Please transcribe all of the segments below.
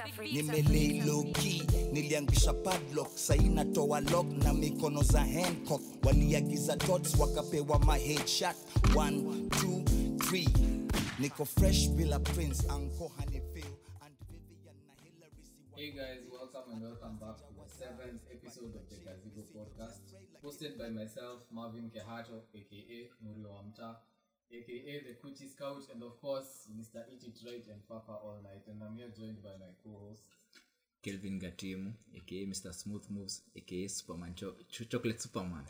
nimelei loki niliangusha padlock sai natoa lock na mikono za hancock waliagiza dots wakapewa ma headshot 1 2 3 niko fresh bila prince anko hanifil and vivian na hillary si Hey guys, welcome and welcome back to the seventh episode of the Gazebo podcast, hosted by myself, Marvin Kehato, aka Murio Wamta, aka the Kuchi Scout, and of course, Mr. Eat It Right and Papa All Night. And I'm here joined by my co-host. kelvin gatimu aka mr smooth moves aka superman Cho- Cho- chocolate superman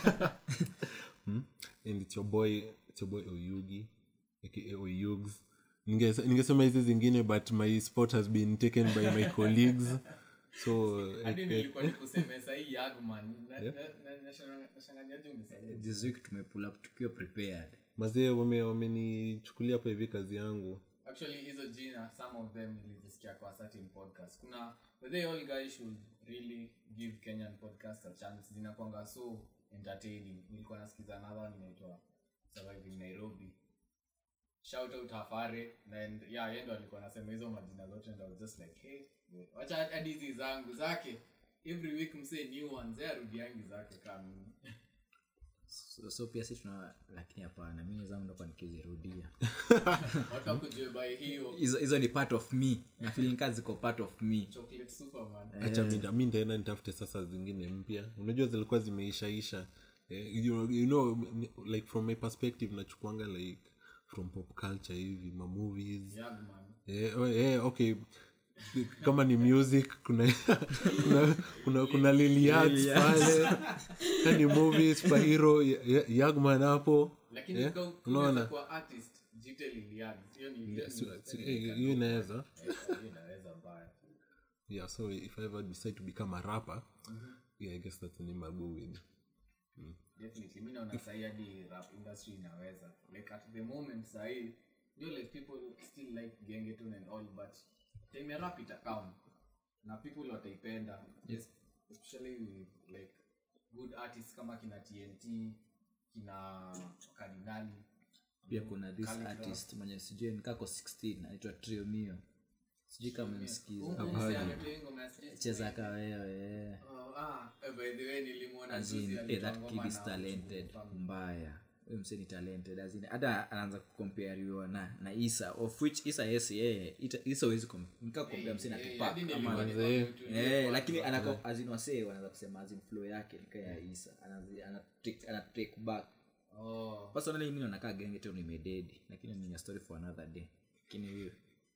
and it's your boy it's your boy oyugi aka oyugs Ninge- ningesema hizi zingine but my spot has been taken by my colleagues so Hadi eh, nilikuwa nikuseme sahi Yagman. Na- na- na- nashanga- nashanganiaje umesema? this week tumepull up tukiwa prepared mazee wame- wamenichukulia hapa hivi kazi yangu actually hizo jina some of them nilizisikia kwa certain podcast kuna but they all guys should really give kenyan podcast a chance zinakwanga so entertaining nilikuwa nasikiza another one inaitwa surviving nairobi shout out hafare and yeah yeye ndo alikuwa anasema hizo majina zote and I was just like hey wacha hadi hizi zangu zake every week msee new ones yeye arudiangi zake kama so, so pia si tuna lakini hapana mimi zangu ndakwa nikizirudia watu wakujue by hiyo hizo hizo ni part of me na feeling kazi ziko part of me chocolate superman hacha mi mi ndaenda nitafute sasa zingine mpya unajua zilikuwa zimeishaisha eh, you, you know like from my perspective nachukuanga like from pop culture hivi mamovies Yagman Eh, oh, eh, okay kama ni music kuna kuna kuna, kuna liliads pale Kama ni movie superhero Ya- Ya- yagman hapo lakini Eh, yeah, unaona kwa artist jite lilian hiyo ni hiyo ni- Si- si- eh, hiyo inaweza Eh, hiyo inaweza mbaya yeah so if i ever decide to become a rapper yeah i guess that's the name i'll go with definitely mi naona sahii hadi rap industry inaweza like at the moment sahii you know, like people still like gengeton and all but time ya rap itakam na people wataipenda yes. especially with like good artists kama kina tnt kina kardinali pia kuna this Calligraph. artist mwenye sijui nikako 16 anaitwa trio mio sijui kama msikiza Huyu msee ametoa hii ngoma ya Stitch cheza kawewe Oh, ah, eh, by the way nilimwona As in, juzi eh, alitoa that ngoma kid is na talented Mfano. mbaya huyu mse ni talented as in, hata anaanza kukompariwa na na isa of which isa yes yeye ita- isa huwezi kom- nika kukompea mse na Eh, Tupac hadi ama nilikuwa na- nimeona tu- Eh, lakini anako azin wasee wanaanza kusema azin flow yake nika ya isa Anazi- ana take- ana take back Oh. personally mimi nakaa genge tu nimededi lakini ni a story for another day lakini hiyo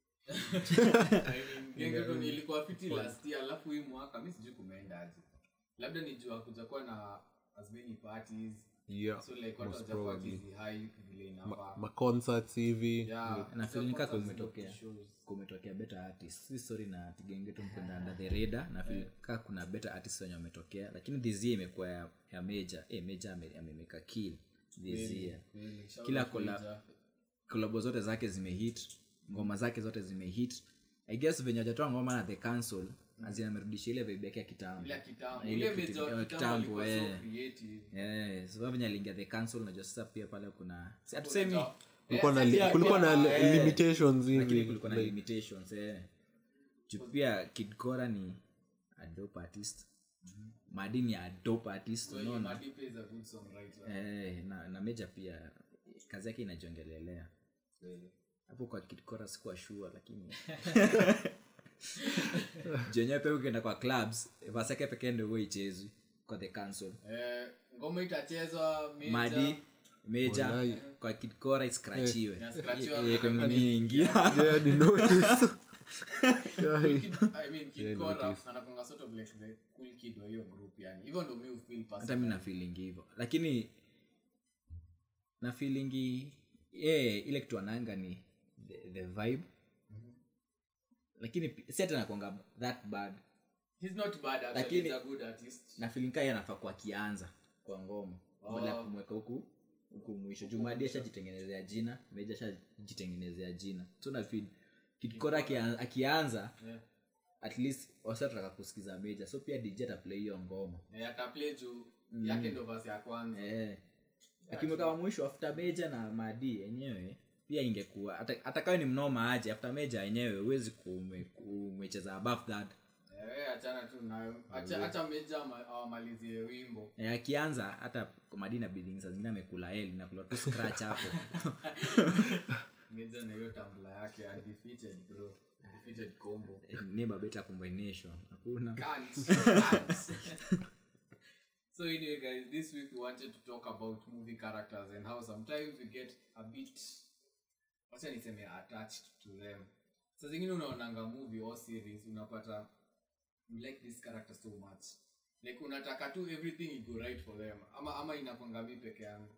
I mean, genge ndo nilikuwa fiti last year alafu hii mwaka mi sijui kumeendaje labda nijua kuja kuwa na as many parties yeah so like watu most wajakuwa probably kizihype vile inafaa ma concerts hivi Yeah, na so feeling kaa concerts kumetokea shows. kumetokea better artist si story na tigenge tu mkwenda under the radar na feel kaa kuna better artist wenye wametokea lakini this year imekuwa ya, ya major eh major ame- amemeka kill this year Really, shout kila out to kola Ija. kolabo zote zake zimehit ngoma zake zote zimehit i guess venye wajatoa ngoma na the council azinamerudisha ile vibe yake ya kitambo Ile ya kitambo. Na Ile ile kitu- major ya kitambo kitambo ilikuwa so eh creative. Eh, sababu venye aliingia the council najua sasa pia pale kuna si hatusemi Unajua- kulikuwa na Eh, li- sasa kulikuwa na pia- li- limitations lakini hivi kulikuwa na limitations eh. Juu pia kid Kora ni a dope artist madi ni a dope artist Well, unaona Madipe is a good songwriter. eh, na, na meja pia kazi yake inajiongelelea Really. hapo kwa kid Kora sikuwa sure lakini jenyewe pia ukienda kwa clubs vasi yake pekee ndio huwa ichezwi kwa the council Eh, ngoma itachezwa major. madi meja Walai. kwa kid Kora iskrachiwe Inascratchiwa. Eh, kwa mingi yeah ni notice Kid- I mean, Kid Kora, anakuanga sort of like the cool kid wa hiyo group yani hivyo ndo mi ufeel hata personally. mi na feeling hivyo lakini na feelingi yeah, ile kitu ananga ni the, the vibe lakini pi- si hata nakwanga that bad He's not bad actually, Lakini- he's a good artist. na feeling kaa anafaa kwa kianza kwa ngoma badala ya kumweka huku huku mwisho jumadi ashajitengenezea jina meja ashajitengenezea jina so na feel kikora akia- akianza Yeah. at least wasataka kusikiza meja so pia dj ataplay hiyo ngoma Eh, ataplay juu yake ndo verse ya kwanza eh akimweka wa mwisho after meja na madi yenyewe pia ingekuwa hata hata kawe ni mnoma aje after meja yenyewe huwezi kuwa ume- umecheza above that Eh, achana tu nayo acha acha meja ama- awamalizie wimbo Eh, akianza hata madina biding saa zingine amekula eli nakula tu scratch hapo meja na hiyo tambla yake undefeated bro undefeated combo neighbor better combination hakuna Can't. Can't. so anyway guys this week we wanted to talk about movie characters and how sometimes we get a bit wacha niseme attached to them sa zingine unaonanga movie or series unapata you like this character so much like unataka tu everything igo right for them ama ama inakwanga mi peke yangu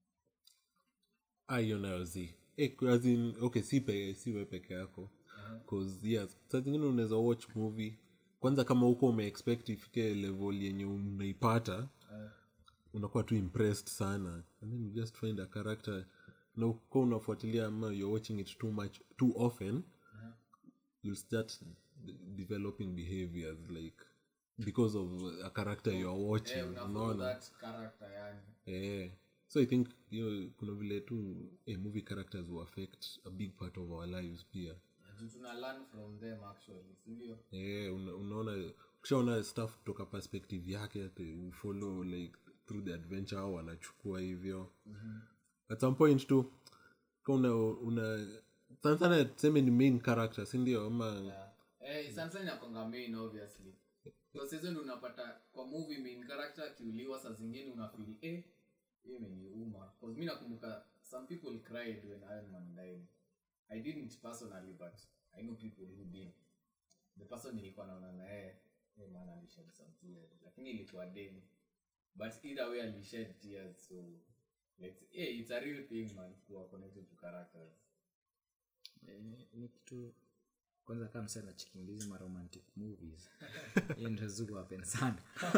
Ah, hiyo nayo zi Eh, kwa- as in, okay si pe, si we peke yako cause yes saa zingine unaweza watch movie kwanza kama huko umeexpect ifike level yenye unaipata unakuwa tu impressed sana and then you just find a character na uko unafuatilia ama you're watching it too much too often you'll start d- developing behaviors like because of a character you're watching eh, unafollow unaona that character yani yeah. so i think you know, kuna vile tu eh, movie characters will affect a big part of our lives pia Juu tuna learn from them actually sindio yeah, una, unaona ukishaona stuff kutoka perspective yake ati we follow like through the adventure au wanachukua hivyo mm-hmm. at some point tu ka una, una sana sana tuseme ni main character sindio ama Eh, sana sana inakwanga main obviously so sasa ndo unapata kwa movie main character akiuliwa saa zingine unafili eh hiyo imeniuma cause mi nakumbuka some people cried when Iron Man died I didn't personally but I know people who did the person nilikuwa naona na yeye eh man alished some tears lakini ilikuwa dem but either way alished tears so like eh it's a real thing man kuwa connected to characters Eh, ni kitu kwanza kama msee anachikimbizi ma romantic movies hiyo ndio zugu wapen sana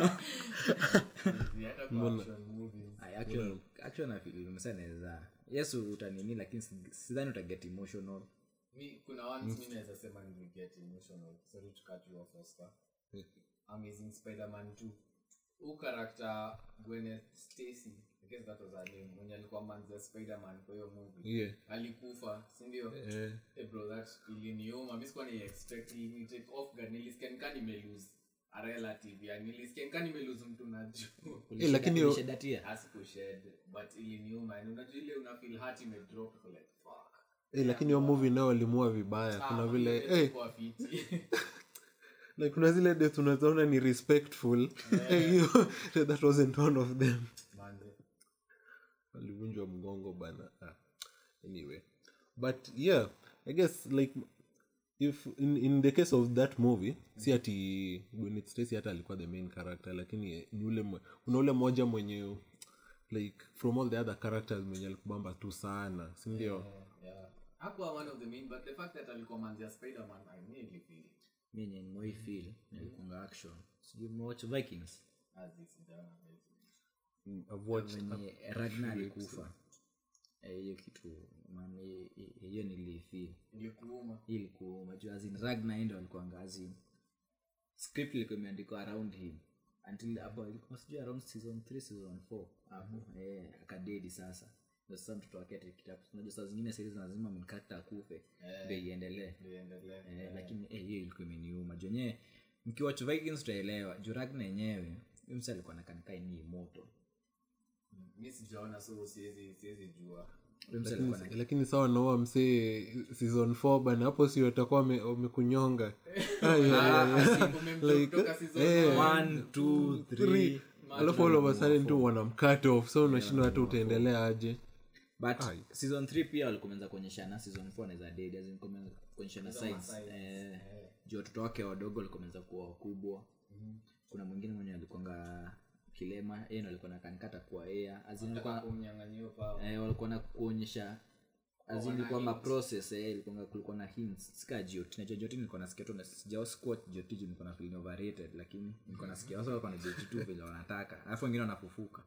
hata kwa action movies Ay, actual actual na feel msee anaweza yes utanini lakini si- sidhani utaget emotional mi kuna ones mi naweza sema niliget emotional sorry to cut you off Oscar amazing spider-man 2 huu character gwyneth stacy i guess that was her name mwenye alikuwa manza spider-man kwa hiyo movie yeah. alikufa sindio eh, hey bro that iliniuma mi sikuwa ni expect ni take off guard nilisikia nika nimelose a relative yani nilisikia nika nimelose mtu najua Eh, lakini yo- ulishedatia asikushed but iliniuma yani unajua ile una feel heart imedrop uko like fuck eh, lakini hiyo movie nao walimua vibaya kuna Ah, vile inaweza eh, kuwa fiti. like kuna zile death unazoona ni respectful Eh, hiyo that wasn't one of them Manze. walivunjwa mgongo bana ah. anyway but yeah i guess like if in, in the case of that movie si ati Gwyneth Stacy hata alikuwa the main character lakini ni ule mwe- kuna ule moja mwenye like from all the other characters mwenye alikubamba tu sana sindio Yeah. hakuwa one of the main but the fact that alikuwa manzia spiderman i really feel it. mi yenye nimewai feel nilikunga action sijui mmewatch vikings As this is done, as this. I've watched venye ragna alikufa Eh, hiyo kitu man hi- hi- hiyo nilifeel ilikuuma hii ilikuwa majuu azin ragna ndo alikuanga azin script ilikuwa imeandikwa around him until hapo ilikuwa sijui around season 3 season 4 hapo eh akadedi sasa ndio sasa mtoto wake ati kitabu unajua saa zingine series lazima main character akufe ndio iendelee liendelee eh, lakini eh, hiyo ilikuwa imeniuma juu yenyewe mkiwatch vikings utaelewa juu ragna yenyewe huyu msa alikuwa nakanikai ni moto mi sijaona so siwezi siwezi jua huyu msa alikuwa na lakini sawa naua msee season 4 bana hapo si watakuwa wame- wamekunyonga Ah, yeah, yeah, yeah. umemtoka season eh, one. one two three Three. alafu all of a sudden tu wanamcut off so unashindwa hata utaendelea aje but season 3 pia walikumenza kuonyeshana season 4 anaweza dead as in kumenza kuonyeshana sides eh, juu watoto wake wadogo walikumenza kuwa wakubwa kuna mwingine mwenye alikuanga kilema yeye ndo alikuwa nakanikata kuwa ea azin alikuwa kumnyang'anyio pao eh, walikuwa na kuonyesha azin ilikuwa ma process eh, ilikuwa kulikuwa na hints sika jot na jot nilikuwa nasikia tu na sijao squat jot juu nilikuwa na feeling overrated lakini nilikuwa nasikia wasa walikuwa na jot tu vile wanataka alafu wengine wanafufuka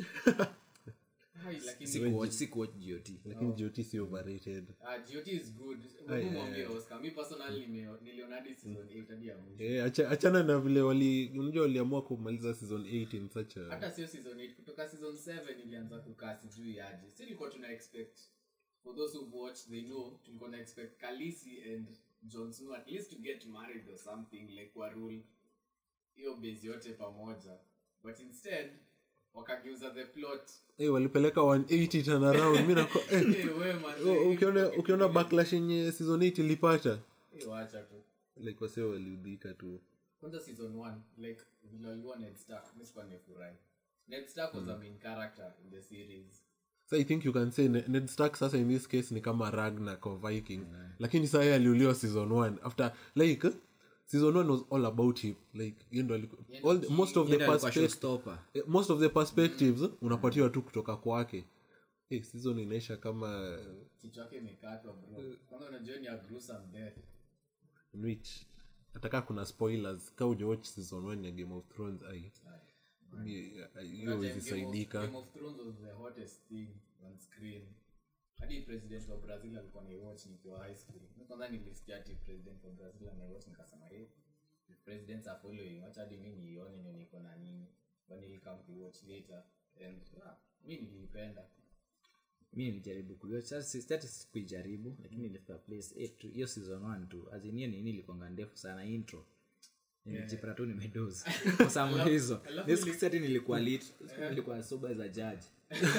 Hai, lakini sikuwatch sikuwatch jot lakini jot si overrated ah, GOT is good Hebu mwambie Oscar mi personally nime- niliona hadi season 8 hadi ya mwisho Eh, acha- achana na vile wali unajua waliamua kumaliza season 8 in such a hata sio season 8 kutoka season 7 ilianza kukaa sijui aje si ilikuwa tuna expect for those who've watched they know tulikuwa na expect kalisi and Jon Snow at least to get married or something like warule hiyo base yote pamoja but instead wakageuza the plot hey, walipeleka 180 turnaround mi nako eh, hey, we man, u- ukiona ukiona backlash yenye season 8 ilipata hey, wacha tu like wase waliudhika tu kwanza season 1 like vile walikuwa Ned Stark mimi sikuwa nimefurahi Ned Stark was a main character in the series so i think you can say Ne- ned stark sasa in this case ni kama ragnak of viking lakini saa yeye aliuliwa season 1 after like season 1 was all about him like yeye ndo aliku- all the, most of the Yeye ndo alikuwa perspect- showstopper. eh, most of the perspectives unapatiwa tu kutoka kwake hey, season inaisha kama kichwa yake imekatwa bro kwanza unajua ni a gruesome death in which atakaa kuna spoilers ka ujawatch season 1 ya game of thrones ai mi- hiyo Game of- izisaidika Game of Thrones was the hottest thing on screen hadi president wa brazil alikuwa naiwatch nikiwa high school Mi kwanza nilisikia ati president wa brazil anaiwatch nikasema hey, the presidents are following wacha hadi mi niione ndio niko na nini but nilikam kuiwatch later and ah, mi niliipenda mi nilijaribu kuiwatch. Sasa si- sitati kuijaribu lakini nilifika place eh, tu- hiyo season 1 tu azinie nini ilikuanga ndefu sana intro nilijipata tu nimedozi for some reason alafu This siku seti nilikuwa lit siku nilikuwa sober as a judge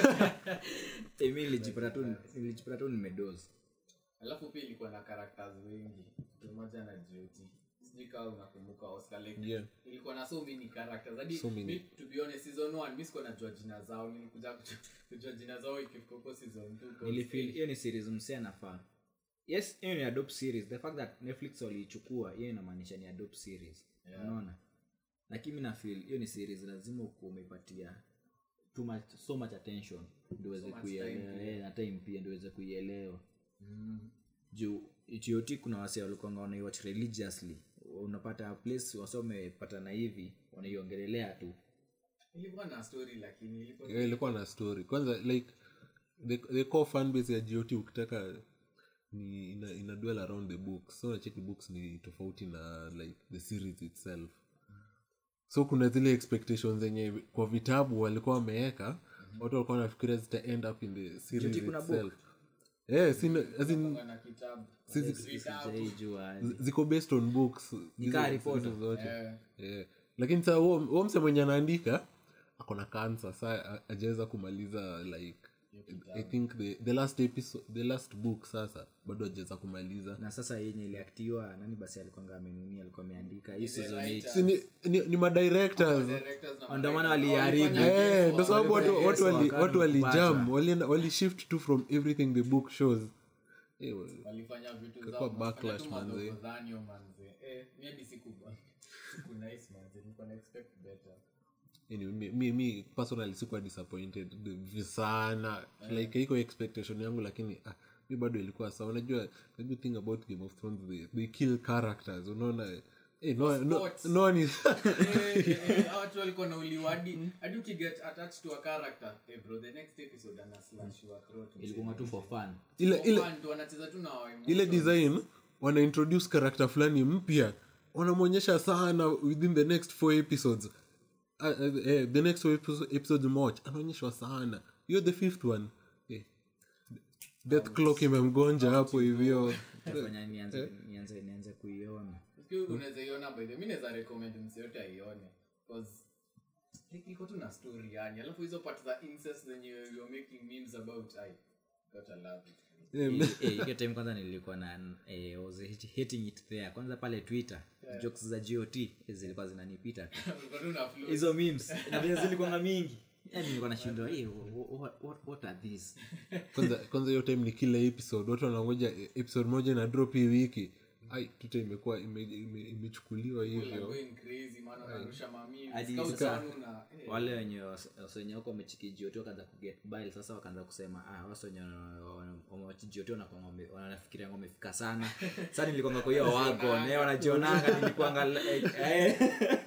Eh, mi nilijipata tu nilijipata tu nimedozi alafu pia ilikuwa na characters wengi pamoja na joti sijui kama unakumbuka oscar like Yeah. ilikuwa na so many characters hadi So many. mi to be honest season 1 mi sikuwa najua jina zao nilikuja kujua- kujua jina zao ikifika huko season 2 nilifeel hiyo ni series msee anafaa yes hiyo ni adopt series the fact that netflix waliichukua hiyo inamaanisha ni adopt series unaona lakini mi nafeel hiyo ni series lazima ukuwa umeipatia too much, so much attention ndio uweze kuielewa eh, na time pia ndio uweze kuielewa juu got kuna wase walikuanga wanaiwatch religiously unapata place wase wamepatana hivi wanaiongelelea tu ilikuwa na story lakini ilikuwa Yeah, ilikuwa na story kwanza like the, the core fan base ya got ukitaka ni ina, ina dwell around the books so nacheki books ni tofauti na like the series itself so kuna zile expectations zenye kwa vitabu walikuwa wameweka watu walikuwa wanafikiria zita end up in the series GOT kuna itself yeah, sina, as in, na kitabu sijaijua zi- ziko based on books Hizo- kaa Harry hizo zote Eh, yeah. lakini saa huo huo mse mwenye anaandika akona kansa saa ajaweza kumaliza like i think the, the last episode the last book sasa bado ajaweza kumaliza na sasa yenye iliaktiwa nani basi alikuanga amenunia alikuwa ameandika hii season writer. eight. si ni, ni, ni madirectors directors na Ndio maana writers. waliharibu. Oh, walifanya Eh, guess ndo sababu watu Yes, watu wali- wakati watu walijam kupata. walienda walishift tu from everything the book shows Eh, wa- walifanya vitu Kakua zao backlash, walifanya tu manze. madhogodhanyo, manze eh mi hadi siku siku nice manze nilikuwa na expect better anyway, mi, mi, mi personally sikuwa disappointed vi- sana like iko expectation yangu lakini ah, mi bado ilikuwa sawa unajua the good thing about game of thrones they, they kill characters unaona eh, no, no, Sports. no one is Eh, eh, eh, hao watu walikuwa na uliwadi hadi ukiget attached to a character eh bro the next episode ana slash your throat ilikuwa tu for fun ile ile Fun tu, wanacheza tu na wa ile emotions. design wana introduce character fulani mpya wanamwonyesha sana within the next four episodes uh, uh, eh, the next four episodes, episodes moja anaonyeshwa sana hiyo the fifth one eh, death clock imemgonja hapo hivyo fanya nianze nianze nianze kuiona Ukiwa unaweza iona by the way, mi naweza recommend mse yote aione cause like iko tu na story yani alafu hizo part za incest zenye you're making memes about i gotta love it Eh, Eh, eh, hiyo time kwanza nilikuwa na eh, was hating it there kwanza pale twitter jokes za got eh, zilikuwa zinanipita tu Ulikuwa tu na flow. hizo memes na vile zilikuwanga mingi yani nilikuwa nashindwa hey, what, what, what are these kwanza kwanza hiyo time ni kila episode watu wanangoja eh, episode moja na drop hii wiki ai tuta imekuwa ime- ime- imechukuliwa People are hivyo going crazy, man, wanarusha ma memes. Hadi Scout sasa- wanu na- eh, wale wenye was- was- wenye wako wamechikijioti wakaanza kuget bile sasa wakaanza kusema ah, wasi wenye wamechijioti wanafikiria wamefika sana sa nilikwanga kwa hiyo wagon eh, wanajionanga nilikwanga eh, eh.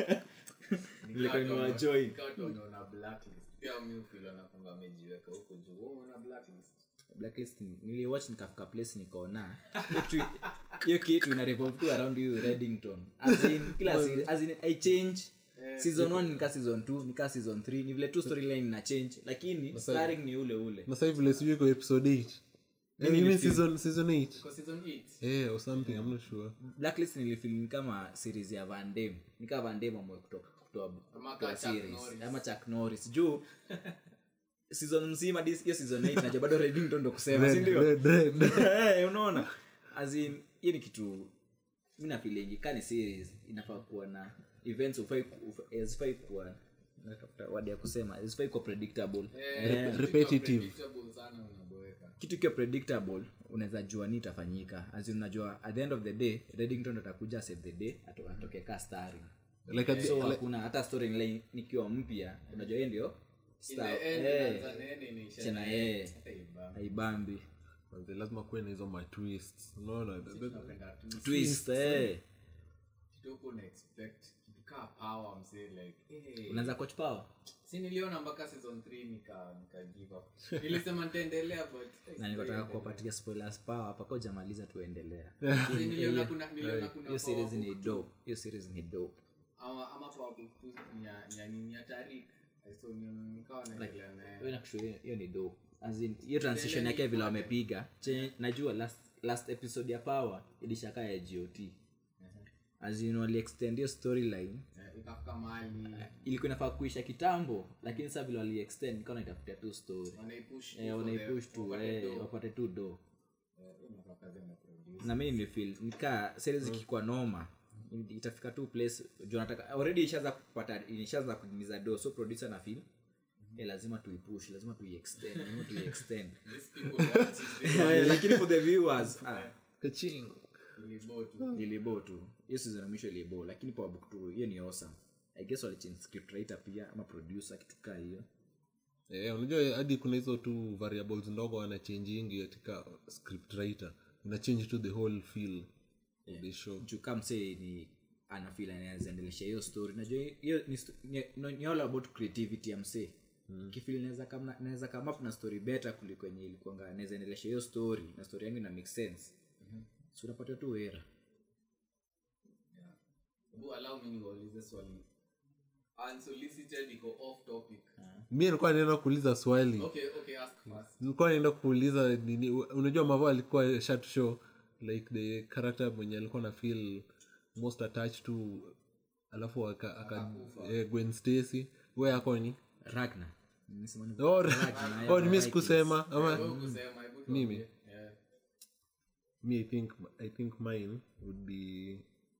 nilikuwa watu wana- nimewajoin nika watu wanaona blacklist. Pia mi hufeel wanakuanga wamejiweka huko juu. Wewe unaona blacklist? blacklist niliwatch nikafika place nikaona hiyo kitu- hiyo kitu ina revolve tu around you reddington as in kila series as in i change season 1 nika season 2 nika season 3 ni vile tu storyline ina change lakini starring ni ule ule na sasa hivi vile sijui iko episode 8 Eh, you mean season season 8 Kwa season 8 eh or something i'm not sure blacklist nilifil ni kama series ya vandem nikaa vandem amwe kutoka kutoa Ama kutoa ka Chuck series Norris. ama chak norris juu season mzima dis- hiyo season 8 najua bado redington ndo kusema sindio Red, red. Eh, unaona As in, hiyo ni kitu mi nafilingi ka ni series inafaa kuwa na events ufai hazifai kuwa natafuta word ya kusema hazifai kuwa predictable Eh, repetitive. predictable sana unaboeka kitu ikiwa predictable unaweza jua ni itafanyika as in unajua at the end of the day redington ndo atakuja save the day ato- atoke ka starring like at the, so like, hakuna hata storyline nikiwa mpya unajua yeye ndio in star. the end Eh, inaanza nene inaisha tena na- yeye hata ibamba. haibambi manze, lazima kuwe na hizo matwists unaona The- the- Tunapenda tu twist eh. kitu huko una expect kitu kaa power msee like eh unaanza coach power si niliona mpaka season 3 nika nika give up nilisema nitaendelea but na nikataka kuwapatia spoilers power hapa kwa jamaliza tuendelea Si niliona kuna niliona kuna hiyo series power ni book dope hiyo series ni dope ama ama power book tu ni ya- ni ya nini ya Tariq so ni- nikawa naendelea naye hiyo nakushauri hiyo- hiyo ni dope as in hiyo transition yake vile wamepiga chenye najua last last episode ya power ilishaka ya got as in wali extend hiyo storyline Eh, ikafika mahali ilikuwa inafaa kuisha kitambo lakini sasa vile wali extend nikawa naitafutia tu story wanaipush eh, wanaipush tu eh, wapate tu do na mi nimefeel nikaa series ikikuwa noma itafika tu place juu nataka already ishaanza kupata ishaanza kuingiza do so producer na feel eh, lazima tuipush lazima tuiextend lazima tuiextend Eh, lakini for the viewers ah, Kaching. ilibo tu hiyo season ya mwisho ilibo lakini power book tu hiyo ni awesome i guess walichange script writer pia ama producer kitu kaa hiyo Eh, unajua hadi kuna hizo tu variables ndogo wanachangingi katika script writer ina change to the whole feel of the show juu kama msee ni anafil anawezaendelesha hiyo story najua hiyo ni, sto- ni, ni, ni all about creativity ya msee mm. kifil naweza kama naweza come up na story better kuliko yenye ilikuanga naweza endelesha hiyo story na story yangu ina make sense mm-hmm. so unapata tu era Hebu allow me niwaulize swali unsolicited iko off topic mi nilikuwa naenda kuuliza swali okay okay ask first nilikuwa naenda kuuliza nini unajua mavo alikuwa shat show like the character mwenye alikuwa na feel most attached to alafu aka, aka eh, gwen stacy we akoni ragna Nimesema ni- oh, Ragnar, oh, ni mi Vikings. sikusema ama Wewe kusema hebu Mimi? tuambie. Yeah. me i think i think mine would be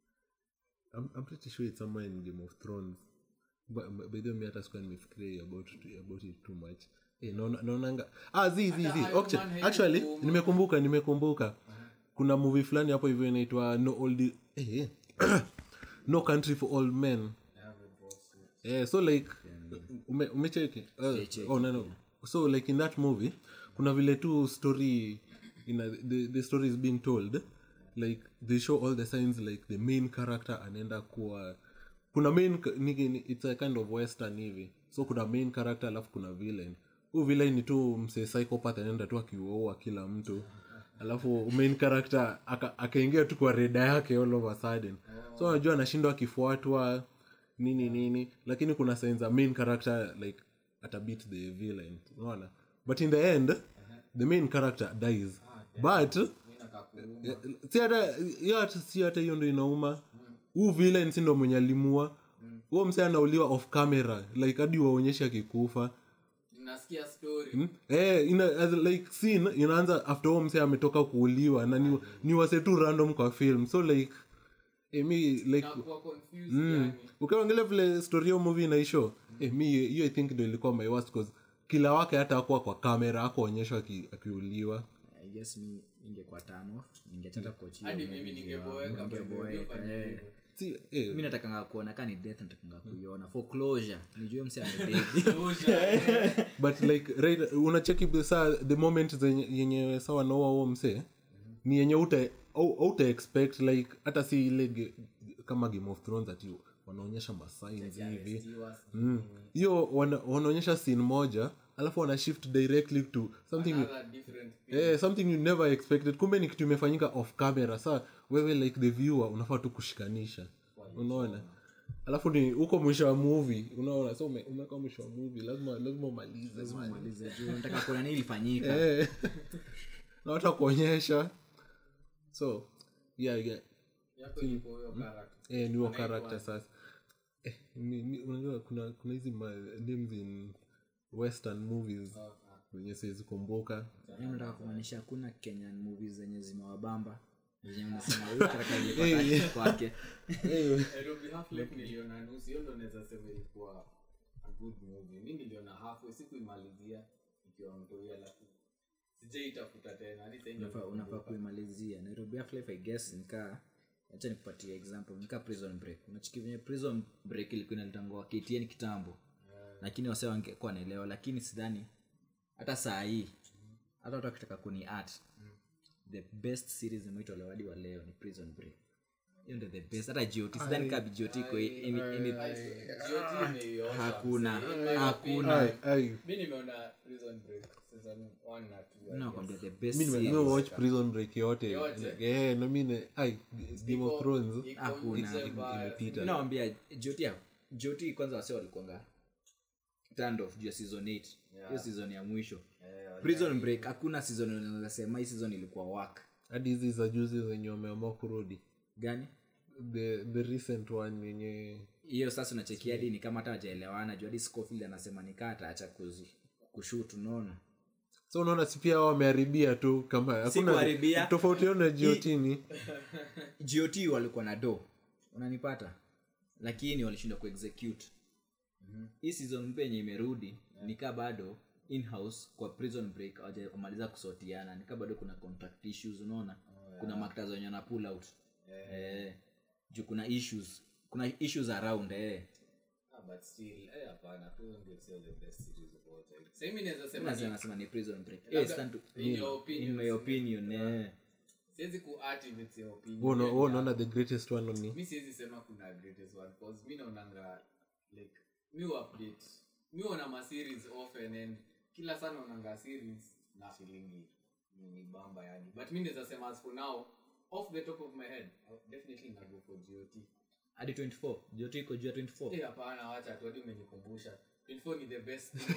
i'm, I'm pretty sure it's somewhere in game of thrones but but by the way mi hata sikuwa nimefikiria about about it too much eh naona naonanga ah zi zi zi Iron okay Man haina actually kuuma. nimekumbuka nimekumbuka kuna movie fulani hapo hivyo inaitwa no old eh, eh. no country for old men yeah, so like ume, umecheki uh, oh, no, no. so like in that movie kuna vile tu story ina, the, the story is being told like they show all the signs like the main character anaenda kuwa kuna main ka- ni, ni, it's a kind of western hivi so kuna main character alafu kuna villain huu villain ni tu msee psychopath anaenda tu akiuaua kila mtu alafu main character aka- akaingia tu kwa reda yake all of a sudden so unajua anashindwa akifuatwa nini nini lakini kuna signs za main character like atabit the villain unaona but in the end the main character dies but eh, si hata hiyo hata- si hata hiyo ndo inauma huu villain si ndo mwenye alimua huo mse anauliwa off camera like hadi waonyeshe akikufa nasikia story Hmm? Eh, ina, as like scene inaanza after huo mse ametoka kuuliwa na ni, ni wase tu random kwa film so like eh, mi like nakuwa confused mm, yani ukiangalia vile story hiyo movie inaisho eh, mi hiyo i think ndo ilikuwa my worst cause kila wake hata akuwa kwa kamera akuonyeshwa aki- akiuliwa i guess mi ingekuwa tano ningechata kochia hadi mimi ningeboeka ningeboeka eh. si, eh, mi natakanga kuona ka ni death natakanga kuiona for closure nijue mse amededi but like right, unacheki saa the moment zenye- yenye sa wanaua huo msee ni yenye uta uta expect like hata si ile ge- kama game of thrones ati wanaonyesha masigns hivi Mm. hiyo wana, wanaonyesha scene moja alafu wana shift directly to something Another different thing. eh, something you never expected kumbe ni kitu imefanyika off camera sa wewe like the viewer unafaa tu kushikanisha unaona alafu ni huko mwisho wa movie unaona so ume- umeweka mwisho wa movie lazima lazima umalize man. malize juu nataka kuona nini ilifanyika Eh. na hata kuonyesha so yeah, yeah. yako iko huyo character Eh, ni huo Anaitwa character sasa eh, ni, ni, unajua kuna kuna hizi ma- names in western movies Ah, zenye siwezi kumbuka Yaani unataka kumaanisha hakuna kenyan movies zenye zimewabamba zenye unasema huyu character nilipata kwake Nairobi Half Life niliona nusu hiyo ndo naweza sema ilikuwa a good movie mi niliona halfway sikuimalizia ikiwa mtoia alafu sijaitafuta tena hadi sasa hivi unafaa unafaa kuimalizia nairobi Half-Life, i guess nikaa acha nikupatie example nikaa prison break unachiki venye prison break ilikuwa inalitangua ktn kitambo lakini wase wangekuwa wanaelewa lakini sidhani hata saa hii hata watu wakitaka kuni art the best series imeitolewa hadi wa leo ni prison break hiyo ndio the best hata got sidhani kaa got iko any- any- GOT imeiosha. hakuna In my hakuna Ai, ai. mi nimeona prison break season one na two, I nakwambia guess. the best mi nime- series. nimewatch prison break yote Yote. Eh, na mi ne- ai, game of Iko- thrones iko Hakuna. nje mbaya. imepita nawambia joti joti kwanza wase walikuanga turned off juu ya season 8 hiyo season ya mwisho prison break hakuna season unaweza sema hii season ilikuwa work hadi hizi za juzi zenye wameamua kurudi gani the, the recent one yenye hiyo sasa unachekia hadi ni kama hata wajaelewana juu hadi scofield anasema nikaa ataacha kuzi- kushut unaona so unaona si pia hao wameharibia tu kama hakuna kuharibia. tofauti yao na jiotini got walikuwa na do unanipata lakini walishindwa kuexecute hii season mpya yenye imerudi nikaa bado in-house kwa prison break hawajamaliza kusotiana nikaa bado kuna contract issues unaona kuna maktas wenye wana pull out eh, juu kuna issues kuna issues around eh. Ah, but still, eh, hapana, Prison Break sio the best series of all time. Sasa hivi naweza sema Nasema- ni- nasema ni prison break Labda, Eh, stand to- in your opinion, in my opinion eh. siwezi kuart if it's your opinion. Wewe una- Yeah, wewe unaona the greatest one ni mi siwezi sema kuna greatest one cause mi naonanga like mi update mi ona ma series often and kila sana naonanga series na feelingi ni bamba yani but mi naweza sema as for now off the top of my head I definitely na go for GOT hadi 24 joto iko juu ya 24 Eh, hapana wacha tu hadi umenikumbusha 24 ni the best thing.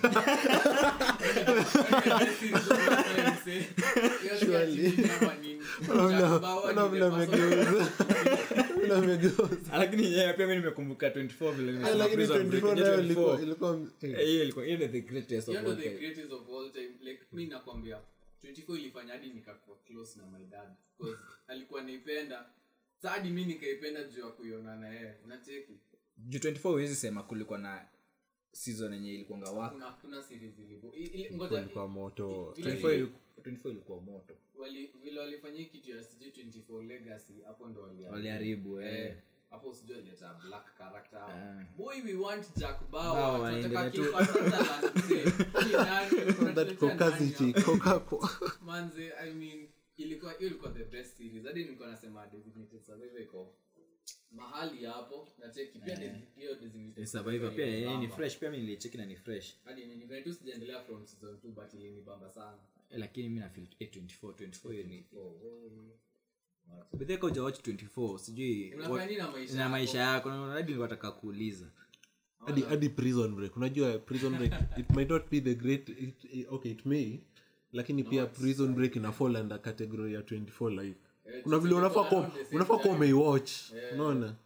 The best series of all time, say. Hiyo si ati ni kama nini. Jack Bauer ni the Vile amegeuza. Vile amegeuza. lakini yeye pia mimi nimekumbuka 24 vile Eh, nimesema lakini Prison Break, 24 yenye nayo 24. ilikuwa- ilikuwa eh, Eh, hiyo ilikuwa hiyo ndio the greatest of hiyo ndo all the time greatest of all time like mi nakwambia 24 ilifanya hadi nikakuwa close na my dad because alikuwa naipenda sa hadi mi nikaipenda juu ya kuiona na yeye unacheki juu 24 huwezi sema kulikuwa na season yenye ilikuanga waka kuna kuna series ilipo i- ili- ngoja ilikuwa moto vile 24 ili- iliku- 24 ilikuwa moto wali- vile walifanyia hii kitu ya sijui 24 legacy hapo ndo wali- waliharibu eh. Eh, hapo sijui alileta black character hapo. Ah. boy we want jack Bauer, bauer tunataka waendelee tu. Kiefer Sutherland, mzee. Huyu nani? that Unatuletea nani caucasity hapa? kokako manze i mean ilikuwa hiyo ilikuwa the best series hadi nilikuwa nasema designated survivor iko mahali hapo na cheki pia de- hiyo designated survivor pia eh, ni ilinibamba. fresh pia mimi nilicheki na ni fresh hadi ni vile tu sijaendelea from season 2 but ilinibamba sana Eh, lakini mimi na feel eh, 24 24 hiyo ni oh, oh. but then koja watch 24 sijui unafanya what- nini na maisha na yako? maisha yako na hadi nilikuwa nataka kuuliza hadi hadi prison break unajua prison break it might not be the great it, it, okay it may lakini pia prison break ina fall under category ya 24 like Eh, kuna vile unafaa around kuwa the same unafaa kuwa time. umeiwatch unaona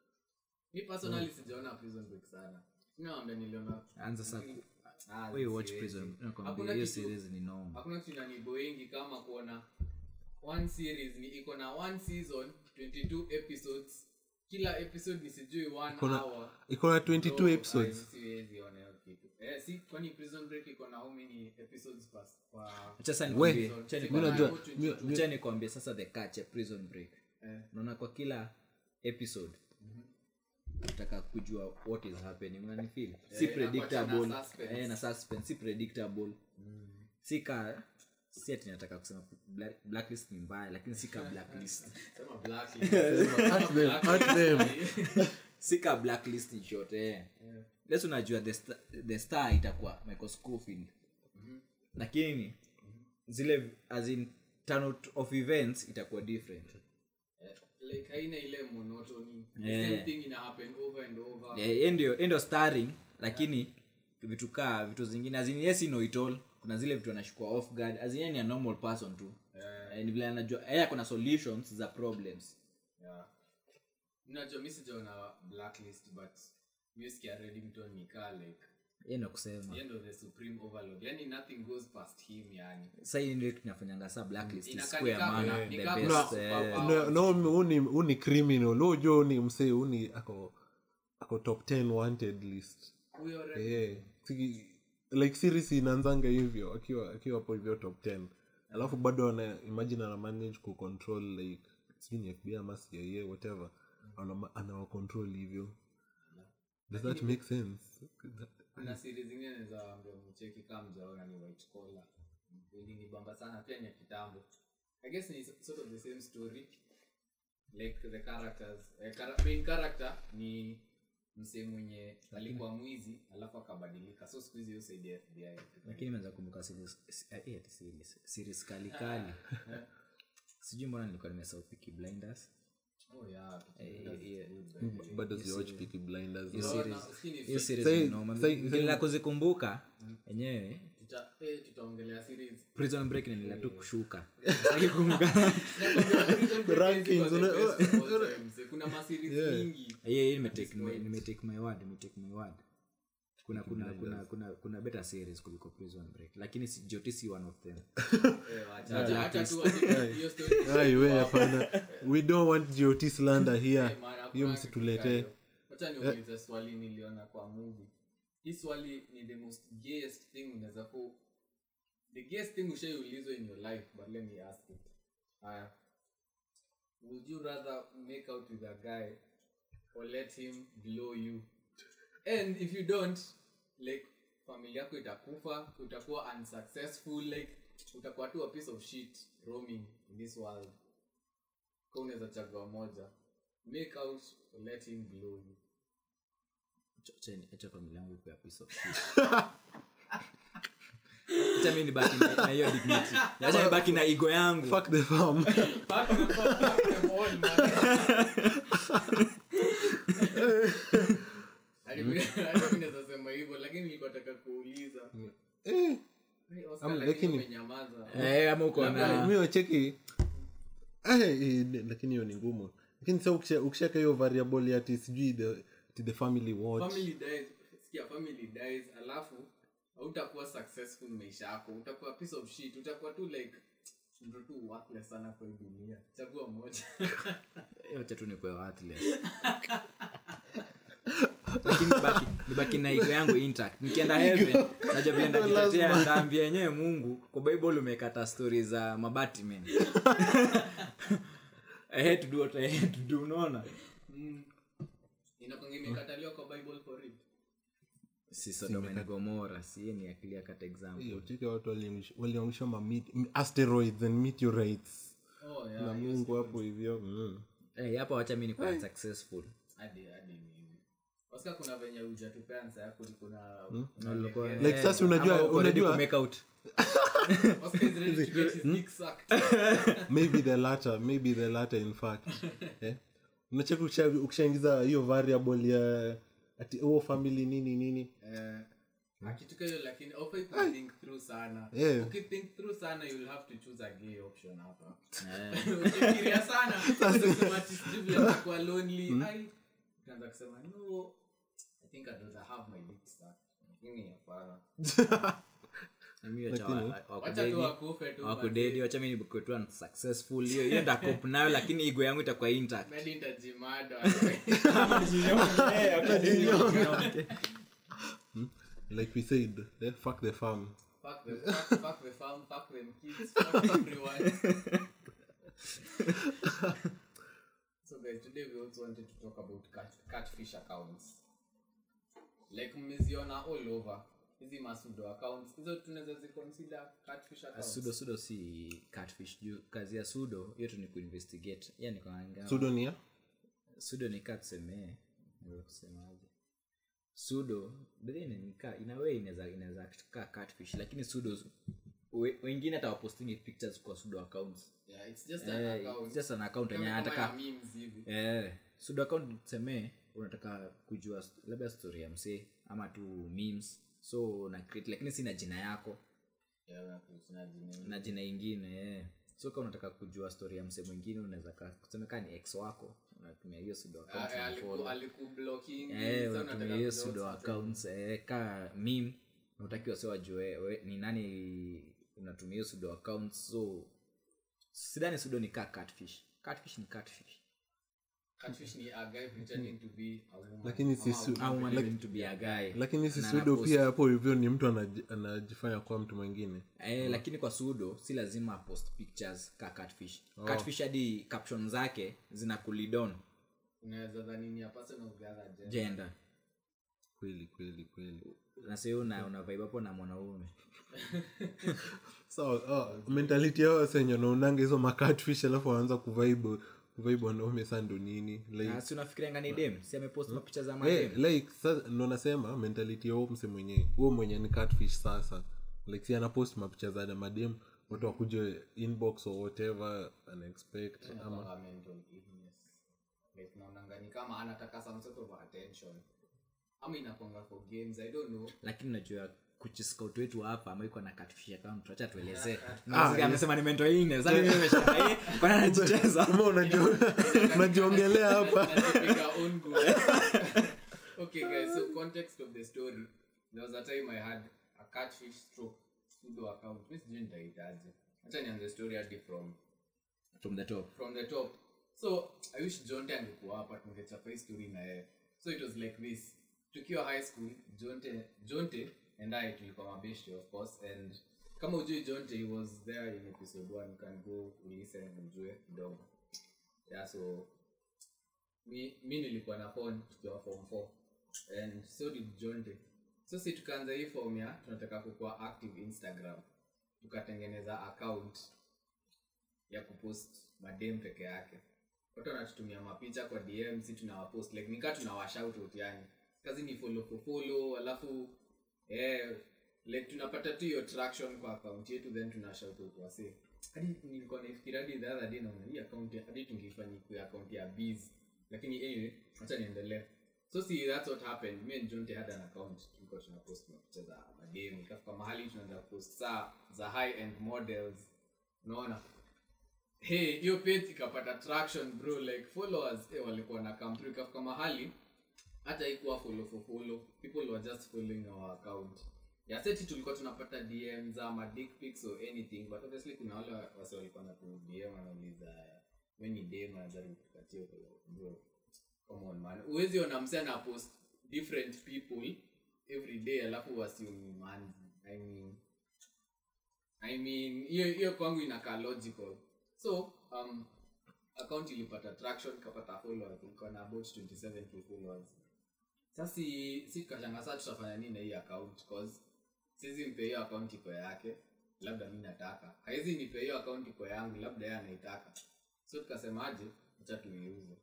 mi personally sijaona prison break sana naambia niliona anza sasa Ah, wewe watch siwezi. prison nakwambia Hakuna hiyo kitu- series ni noma hakuna kitu inaniboingi kama kuona one series ni iko na one season 22 episodes kila episode ni sijui one Iko na- hour iko na 22 No, episodes I siwezi ona hiyo kitu eh si kwani prison break iko na how many episodes per per acha sasa We, nikwambie season? acha Iko mi na najua- hapo mi- 22. acha nikwambie sasa the catch ya prison break Eh. unaona kwa kila episode nataka kujua what is happening unanifeel si Eh, predictable inakuwa na suspense. eh, na suspense si predictable si ka si ati nataka kusema black, blacklist ni mbaya lakini si ka blacklist sema blacklist At them, at them. si ka blacklist in short eh let's unajua the star, the star itakuwa Michael Scofield lakini zile as in turn out of events itakuwa different Eh, like haina ile monotony the Eh. same thing ina happen over and over Eh, yeye ndio yeye ndio starring lakini vitu kaa vitu zingine azin yes know it all kuna zile vitu anashukua off guard azin yeye ni a normal person tu Eh, ni vile anajua yeye ako na solutions za problems yeah. Unajua mi sijaona blacklist but mi sikia Reddington ni kaa like yeye ndo kusema yeye ndo the supreme overlord yani nothing goes past him yani sasa hii ndio tunafanyanga saa blacklist Inakaa isikuwe ya ni kama- maana ni the kama best super eh, power. no, no uni, uni criminal ujo uni msee uni ako ako top 10 wanted list huyo Red- yeah. Siki, like series inaanzanga hivyo akiwa akiwa hapo hivyo top 10 alafu bado ana imagine ana manage ku control like sijui ni FBI ama CIA whatever ana anawa control hivyo does that make sense kuna series zingine za ambia mcheki kama mjaona ni white collar ilinibamba sana pia ni ya kitambo i guess ni sort of the same story like the characters eh, chara- main character ni msee mwenye alikuwa mwizi alafu akabadilika so siku hizi hiyo saidi ya fbi lakini imeweza kumbuka series eh, eh, series series kali kali sijui mbona nilikuwa nimesahau Peaky blinders oh yeah Eh, eh, bado siwatch Peaky Blinders hiyo no. series Nafikiri ni hiyo fake. series Say- ni noma. say- Vile la kuzikumbuka enyewe Tuta- eh, tutaongelea series prison break nilila tu kushuka Sitaki kumbuka. Rankings, una- kuna maseries mingi Yeah, yeah, nimetake nime- nimetake my word nimetake my word kuna kuna kuna kuna kuna better series kuliko prison break lakini si- joti si one of them Eh, wacha- wacha- wacha tu wache- hiyo story Ai, we hapana we don't want got slander here Eh, man, hakuna hiyo kitu msituletee kama hiyo. wacha niulize swali niliona kwa movie hii swali ni the most gayest thing unaweza ku the gayest thing ushaiulizwa in your life but let me ask it haya would you rather make out with a guy or let him blow you and if you don't like familia yako itakufa utakuwa unsuccessful like utakuwa tu a piece of shit roaming in this world ka unaweza chagua moja make out or let him blow you Acha- acha ni- acha familia yangu ikuwe a piece of shit. acha mi nibaki na na hiyo dignity acha nibaki na igo yangu fuck the farm Fuck them, fuck- fuck them all, man. Hadi mi- hadi mi naweza sema hivyo lakini nilikuwa nataka kuuliza eh, Hey, Oscar, Am- lakini lakini- umenyamaza. Eh, ama uko na mi wacheki eh, eh, ne- lakini hiyo ni ngumu lakini sa ukisha- ukishaka hiyo variable ya ati sijui the, ati the family watch family dies sikia family dies alafu hautakuwa successful maisha yako utakuwa a piece of shit utakuwa tu like mtu tu worthless sana kwa hii dunia chagua moja Eh, wacha tu nikuwe worthless. lakini nibaki, nibaki na igo yangu intact nikienda heaven najua vile ndajitetea ndaambia yenyewe mungu kwa bible umekata stori za mabatimen I had to do what I had to do unaona inakwanga imekataliwa kwa bible for real si sodoma na gomora si ni akili ya kata example hiyo cheki watu waliangusha- waliangusha ma meet- asteroids and meteorites oh na yeah mungu hapo hivyo mm. Eh, hapa wacha mi nikuwa successful hadi hadi mimi Oscar kuna venye hujatupea answer yako uliko na Nilikuwa- like eh, sasa unajua ama uko ready unajua ku make out Oscar is ready to get his dick sucked maybe the latter maybe the latter in fact eh? unacheka ukisha- ukishaingiza hiyo variable ya ati oh family nini nini Eh, akituka hiyo lakini ofai think through sana Yeah. ukithink through sana you'll have to choose a gay option hapa ukifikiria sana utasema ati sijui vile nitakuwa lonely ai utaanza kusema no i think i'd rather have my dick sucked lakini hapana Mimi wacha wa- wa- wacha wakudedi tu wakufe tu wakudedi wacha mi nikuetua successful hiyo hiyo ndakop nayo lakini igo yangu itakuwa intact Maybe nitajimada like we said eh? fuck the farm fuck the fuck, fuck the farm fuck them kids fuck everyone so guys today we also wanted to talk about cat, catfish accounts like mmeziona all over hizi masudo accounts hizo tunaweza ziconsider catfish accounts sudo sudo si catfish juu kazi ya sudo hiyo tu ni kuinvestigate yani kwa sudonia sudo ni kaa tuseme naweza kusemaje sudo bedhinika inawe inaweza inaweza kaa catfish lakini sudo we, wengine hata wapostingi pictures kwa sudo accounts yeah it's just an eh, account it's just an account yenye Kama anataka ya memes hivi eh, sudo account tuseme unataka kujua st- labda story ya msee ama tu memes so na create lakini si na jina yako yeah kuna jina na jina ingine eh. so kama unataka kujua story ya msee mwingine unaweza ka- kuseme kaa ni ex wako unatumia hiyo sudo account Ah, eh, aliku- unafollow. alikublocking, Eh, sasa unatumia unataka hiyo kujua sudo what's accounts eh, ka mim unatakiwa sio wajue we- ni nani unatumia hiyo sudo accounts so sidani sudo ni ka catfish catfish ni catfish Catfish ni a guy pretending to be a woman. Lakini si Ama a su- woman au pretending wanataka to be a guy lakini si Na sudo anapost- pia hapo hivyo ni mtu anaji- anajifanya kuwa mtu mwingine eh, lakini kwa sudo si lazima post pictures ka catfish catfish hadi caption zake zina kulidon unaweza dhani ni a person of the other gender. gender kweli kweli kweli na sio una una vibe hapo na mwanaume so oh, mentality yao senye naunanga hizo makatfish alafu waanza kuvibe kuvibe wanaume sa ndo nini like, na si unafikirianga ni dem si amepost mapicha za Eh, madem like sa- ndo nasema mentality ya huo mse mwenye huo mwenye ni catfish sasa like si anapost mapicha za madem watu wakuje inbox or whatever anaexpect ama Anakuwa mental illness. Like, naonanga ni kama anataka some sort of attention ama inakwanga for games i don't know lakini unajua kuchiscout wetu hapa ambayo iko na catfish account acha tuelezee Mzee amesema ni mental illness sasa mimi nimeshika eh kwani anajicheza Ama unajio- unajiongelea hapa Anajipiga own goal. okay guys so context of the story there was a time i had a catfish stroke pseudo account mi sijui nitahitaji hacha nianze story hadi from from the top from the top so i wish jonte angekuwa hapa tungechapa hii story na yeye so it was like this tukiwa high school jonte jonte and i tulikuwa mabeshte of course and kama ujui jonte he was there in episode one you can go listen ujue kidogo yeah so mi, mi nilikuwa na phone tukiwa form 4 and so did jonte so si tukaanza hii form ya tunataka kukuwa active instagram tukatengeneza account ya kupost madem peke yake watu wanatutumia mapicha kwa dm si tunawapost like nikaa tunawashoutout yani kazi ni follow for follow alafu eh, like tunapata tu hiyo traction kwa account yetu then tunashoutout wase hadi nilikuwa naifikira hadi the other day naona hii account ya- hadi tungeifanya kwa account ya biz lakini anyway acha niendelee so see that's what happened me and jonte had an account tulikuwa tunapost mapicha za madem ikafika mahali tunaanza post saa za high end models unaona hey hiyo page ikapata traction bro like followers eh, walikuwa na come through ikafika mahali hata ikuwa follow for follow people were just following our account ya seti tulikuwa tunapata dm za ma dick pics or anything but obviously kuna wale wase walikuwa na tu dm wanauliza when ni dem anajaribu kupatia follow bro come on man uwezi ona mse ana post different people every day alafu wasiumi man i mean i mean hiyo hiyo kwangu inakaa logical so um account ilipata traction ikapata followers ilikuwa na about 27k followers sasa si si tukashanga saa tutafanya nini na hii account cause sizi mpe hiyo account iko yake labda mi nataka haizi nipe hiyo account iko yangu labda yeye anaitaka so tukasemaje acha tuiuze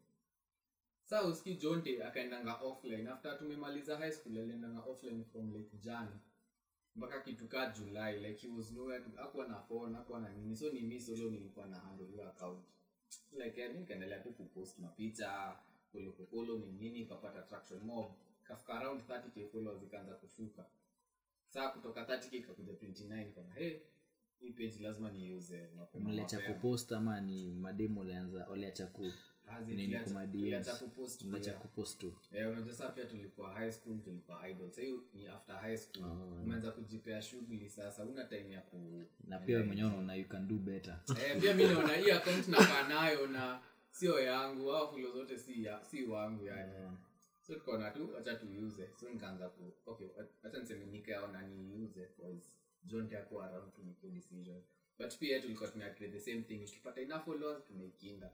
saa uski jonte akaendanga offline after tumemaliza high school aliendanga offline from like jan mpaka kitu kaa july like he was nowhere to akuwa na phone akuwa na nini so ni mi solo nilikuwa na handle hiyo account like eh, mi nikaendelea tu kupost mapicha polopopolo ni nini ikapata traction mob kafika around 30k followers ikaanza kushuka saa kutoka 30k ikakuja 29 kama hey hii page lazima niuze mapema mliacha mapema. kupost ama ni mademu walianza waliacha ku Hazi, nini tuliacha- kuma tuliacha DMs kupost mliacha pia. kupost tu Eh, unajua saa pia tulikuwa high school tulikuwa idol sa hiyo ni after high school Oh. umeanza kujipea shughuli sasa una time ya ku na pia wewe mwenyewe unaona you can do better eh, pia mi naona hii account nakaa nayo na sio yangu au fulo zote si, ya, si wangu yani so tukaona tu acha tuiuze so nikaanza ku okay acha niseme nikaona niiuze cause john takuwa around to make a decision but pia tulikuwa tuna create the same thing ikipata enough followers tunaikinda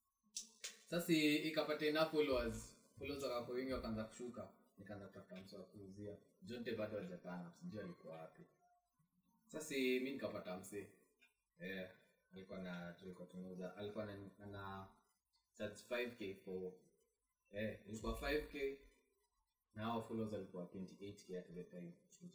sasa ikapata enough followers followers wakakuwa wengi wakaanza kushuka nikaanza kutafuta mtu wa kuuzia jonte bado hajakana sijui alikuwa wapi sasa mi nikapata msee eh, alikuwa na tulikuwa tumeuza alikuwa na, ana charge 5k for eh, ilikuwa 5k na hao followers alikuwa 28k at the time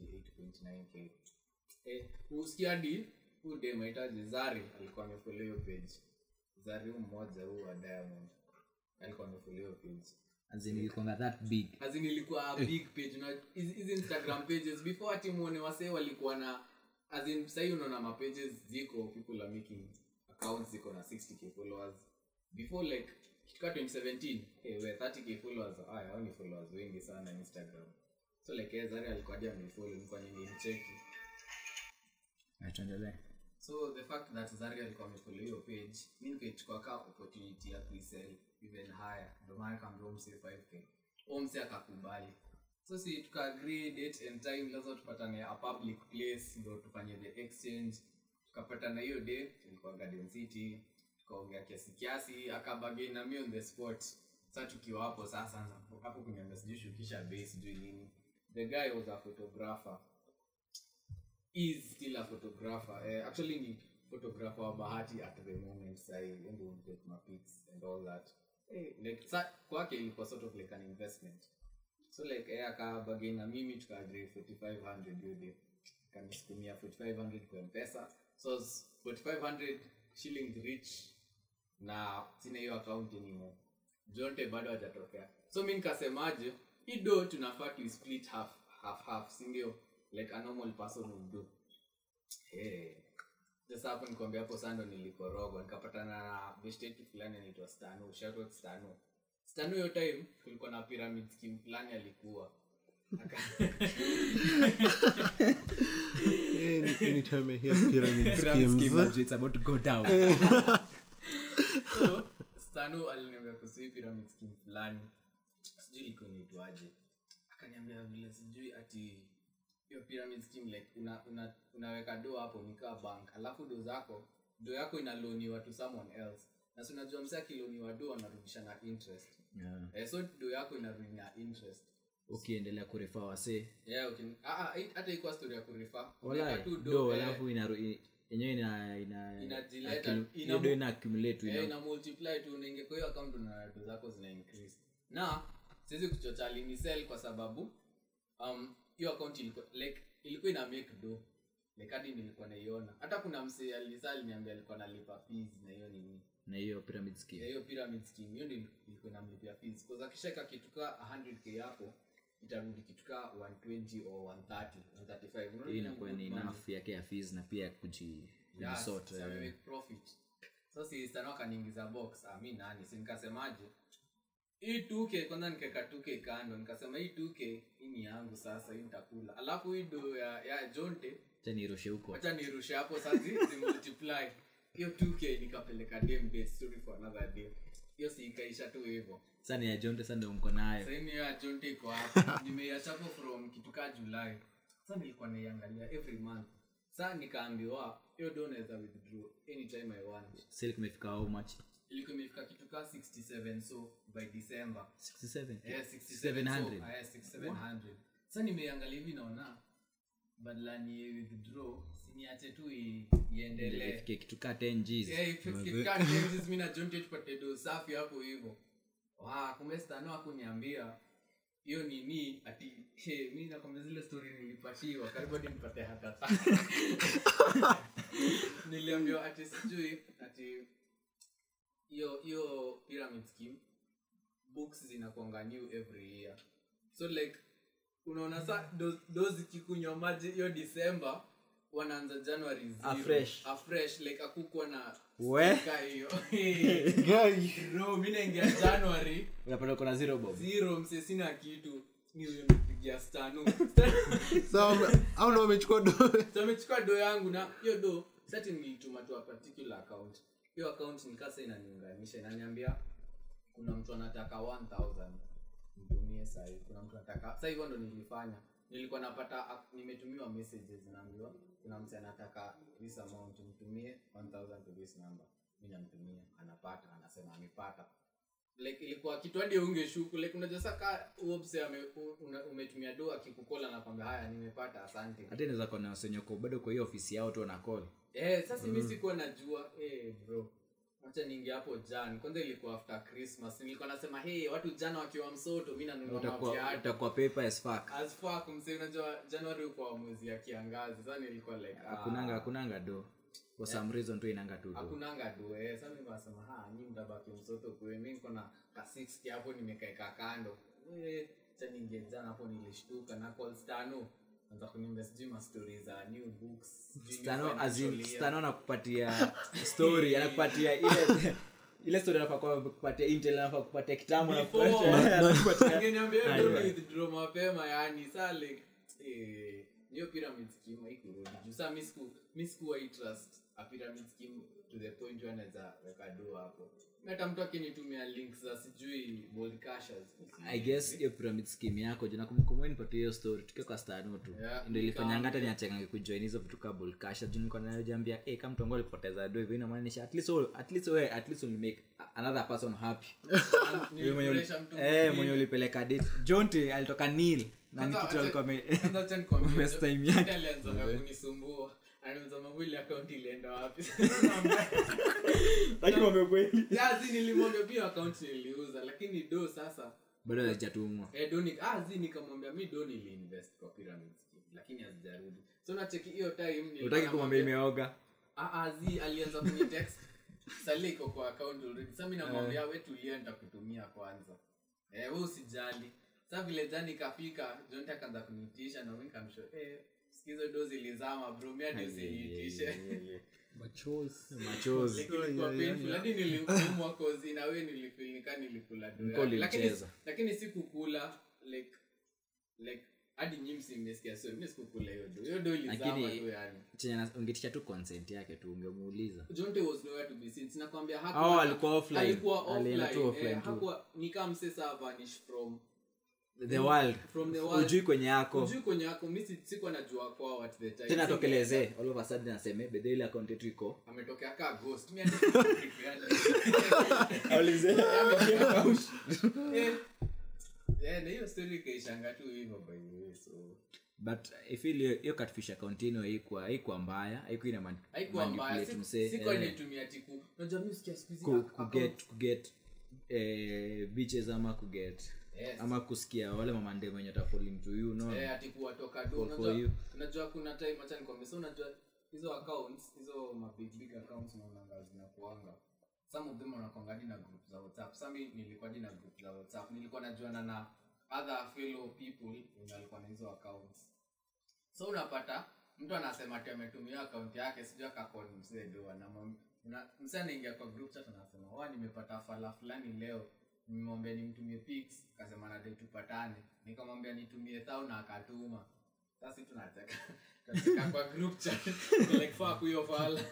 28.9k eh, usikia hadi huu dem aitaje zari alikuwa amefollow hiyo page zari huu mmoja huu wa diamond alikuwa amefollow hiyo page as in ilikuwanga that big as in ilikuwa a big page na hizi hizi instagram pages before ati muone wasee walikuwa na as in sahii unaona mapages ziko people are making a accounts ziko na 60k followers before like kitu ka 2017 hey, we 30k followers aya hao ni followers wengi sana instagram so like eh, zari alikuwa hadi amefollow nilikuwa ningemcheki Na tuendelee so the fact that zari alikuwa amefollow hiyo page mi nikaichukua ka opportunity ya kuisell even higher ndio maana kaambia umse 5k umse akakubali so si tukaagree date and time lazima tupatane a public place ndo tufanye the exchange tukapatana hiyo day ilikuwa garden city tukaongea kiasi kiasi akabagain na mi on the spot sa tukiwa hapo sasa hapo kuniambia sijui shukisha bei sijui nini the guy was a photographer is still a photographer uh, actually ni photographer wa bahati at the moment sahi endo take my pics and all that hey, like sa kwake ilikuwa sort of like an investment so like eh akabagain na mimi tukaagree 4500 hiyo day kanisukumia 4500 kwa mpesa so it's 4500 shillings rich na sina hiyo account anymore jonte bado hajatokea so mi nikasemaje hii do tunafaa tu split half half half sindio like a normal person would do hey. sasa hapo nikwambia hapo sando nilikorogwa nikapatana na bestetu fulani anaitwa stano shoutout stano stano hiyo time kulikuwa na pyramid scheme fulani alikuwa Aka- anytime I hear pyramid Pyramid scheme, schemes it's about to go down so stano aliniambia kuhusu hii pyramid scheme fulani sijui ilikuwa inaitwaje akaniambia vile sijui ati hiyo pyramid scheme like una, una, unaweka do hapo nikaa bank alafu do zako do yako inaloniwa to someone else na si unajua msee akiloniwa do anarudisha na interest Yeah. eh, so do yako inarudi na interest ukiendelea kurefa wasee yeah, okay. ah, ah, hii- hata ikuwa story ya kurifa Walai, tu do, do eh, alafu inaru- i- yenyewe ina ina Inajileta, accu- ina- hiyo do ina accumulate tu, eh, ina- ina multiply tu unaingia kwa hiyo account na do zako zina increase na siwezi kuchocha alinisell kwa sababu um hiyo account ilikuwa like ilikuwa ina make do like hadi nilikuwa naiona hata kuna msee alisa aliniambia alikuwa nalipa fees na hiyo nini na hiyo pyramid ya scheme hiyo pyramid scheme hiyo ndio ilikuwa inamlipia fees kwa sababu akishaweka kitu ka 100k yako itarudi kitu ka 120 or 130 135 Unaona hii inakuwa ni good money? enough yake ya fees na pia ya kuji kujisort, Yes, eh. so make profit so si stano akaniingiza box ah, mi nani si nikasemaje hii 2k kwanza nikaweka 2k kando nikasema hii 2k hii ni yangu sasa hii nitakula alafu hii do ya, ya jonte Acha nirushe huko wacha nirushe hapo sasa zi- zimultiply hiyo 2k nikapeleka dem date story for another day hiyo si ikaisha tu hivyo sasa ni ya jonte sasa ndio mko nayo sasa hiyo ya jonte iko hapo nimeiacha hapo from kitu ka julai sasa nilikuwa naiangalia every month sasa nikaambiwa hiyo do naweza withdraw anytime i want sale kumefika how much ilikuwa imefika kitu ka 67 so by december 67 Eh, 67 700 so, eh, 6700 sasa nimeiangalia hivi naona badala ni withdraw siniache tu i- iendelee ifike kitu ka 10 Gs Eh, ifike ka changes, mi na John Tate tupate do safi hapo hivyo Wa, kumbe stano akuniambia hiyo nini ati he, mi nakwambia zile story nilipatiwa karibu hadi nipate hata niliambiwa ati sijui ati hiyo hiyo pyramid scheme books zinakuanga new every year so like unaona sa do, do zikikunywa maji hiyo december wanaanza january zero. Afresh. afresh like akukuwa na We? sticker hiyo Guy. bro mi naingia january unapata uko na zero bob zero mse sina kitu ni huyo nipigia stanu So, au ndo wamechukua do so amechukua do yangu na hiyo do sati nilituma tu a particular account hiyo account nikasa inaniunganisha inaniambia kuna mtu anataka 1000 mtumie sahii kuna mtu anataka sa hivyo ndo nilifanya nilikuwa napata ak- nimetumiwa messages naambiwa kuna mtu anataka this amount mtumie 1000 to this number mi namtumia anapata anasema amepata like ilikuwa kitu hadi ungeshuku like unajua saka uopse umetumia do akikukola anakwambia haya nimepata asante hata inaweza kuwa na wasenyoko bado kwa hiyo ofisi yao tu wanacall Eh, sasa mi sikuwa najua eh, bro wacha niingia hapo jan kwanza ilikuwa after christmas nilikuwa nasema hey watu jana wakiwa msoto mi nanunua utakuwa maviatu utakuwa paper as fuck as fuck mse unajua january uko mwezi ya kiangazi sasa nilikuwa like ah, hakunanga hakunanga do for some reason tu inanga tu do hakunanga do eh sasa mimi nasema ha nyi mtabaki msoto kwe mimi niko na ka 60 hapo nimekaeka kando eh cha niingie jana hapo nilishtuka na call stano anza kuniambia sijui mastori za new books sijui new Stano, as in, financial year. Stano anakupatia story anakupatia ile ile story anafaa kwa- kupatia intel anafaa kupatia kitambo anakupatia- Angeniambia Aye, ndio aye. withdraw mapema yani saa like eh, hiyo pyramid scheme haikurudi juu saa mi siku mi sikuwa hii trust a pyramid scheme to the point where naweza weka do hapo Mi hata mtu akinitumia links za sijui bold cashers i guess hiyo pyramid scheme yako juu nakumbuka nipatie hiyo story tukiwa kwa stano tu Yeah, ndio ilifanyanga hata nikaambia. niachangange kujoin hizo vitu ka bulkasha juu nilikuwa najambia eh kama mtongo alipoteza do hivyo inamaanisha at least wewe- at least wewe at least will make another person happy Wewe mwenye uli- Nilifurahisha mtu eh mwingine. mwenye ulipeleka date jonte alitoka nil na ni Kwanza kitu acha- alikuwa ame- kwanza acha nikwambie, Best time yake. Jonte alianzaga kunisumbua anauza mawili akaunti ilienda wapi lakini wamekweli yazi nilimwambia pia akaunti niliuza lakini do sasa bado hajatumwa Eh, do ni- ah, zi nikamwambia mi do niliinvest kwa pyramid scheme lakini hazijarudi so nacheki hiyo time nilikuwa utaki kumwambia namwambia- imeoga Ah, ah, zi alianza kwenye text sali iko kwa account already sa mi namwambia we tulia nitakutumia kwanza eh, we usijali sa vile jani ikafika jonte akaanza kuniitisha na mi nikamsho eh, sikizo do zilizama bro mi hadi usiniitishe machozi Like, ilikuwa painful. hadi niliumwa kozi na we nilifilika nilikula do Mko yake. lakini, ulimcheza. lakini sikukula like like hadi nyi msimesikia so mi sikukula hiyo do hiyo do ilizama Lakini- tu yani chenye na- ungetisha tu consent yake tu ungemuuliza jonte was nowhere to be seen sinakwambia Oh, alikuwa offline. alikuwa Alienda tu offline offline eh, tu. hakuwa ni kama msesa vanish from the world from the world ujui kwenye yako ujui kwenye yako mi si- sikuwa najua kwao at the time tena Singe- tokelezee all of a sudden aseme bedhe ile account yetu iko ametokea kaa ghost mi hadi sikufikiria. Eh, eh, na hiyo story ikaishanga tu hivyo by the way so but i feel hiyo- hiyo catfish account yenu haikuwa haikuwa mbaya haikuwa ina man- haikuwa mbaya manipulate Si- msee, sikuwa eh, naitumia tiku unajua mi sikia siku hizi ku- account- kuget kuget eh, bitches ama kuget Yes. ama kusikia wale mamande wenye watafalling to you no eh, ati kuwatoka do For- for unajua, you. unajua kuna time acha nikwambie so unajua hizo accounts hizo ma big big accounts naonanga zinakuanga some of them wanakuanga hadi na group za whatsapp sami nilikuwa hadi na group za whatsapp nilikuwa najuana na other fellow people wenye walikuwa na hizo accounts so unapata mtu anasema ati ametumia akaunti yake sijui akakoni msee do anamwam- una- msee anaingia kwa group chat anasema wa nimepata fala fulani leo nimemwambia nimtumie pics akasema nadai tupatane nikamwambia nitumie thau na akatuma sasi tunacheka tunacheka kwa group chat like fuck huyo fala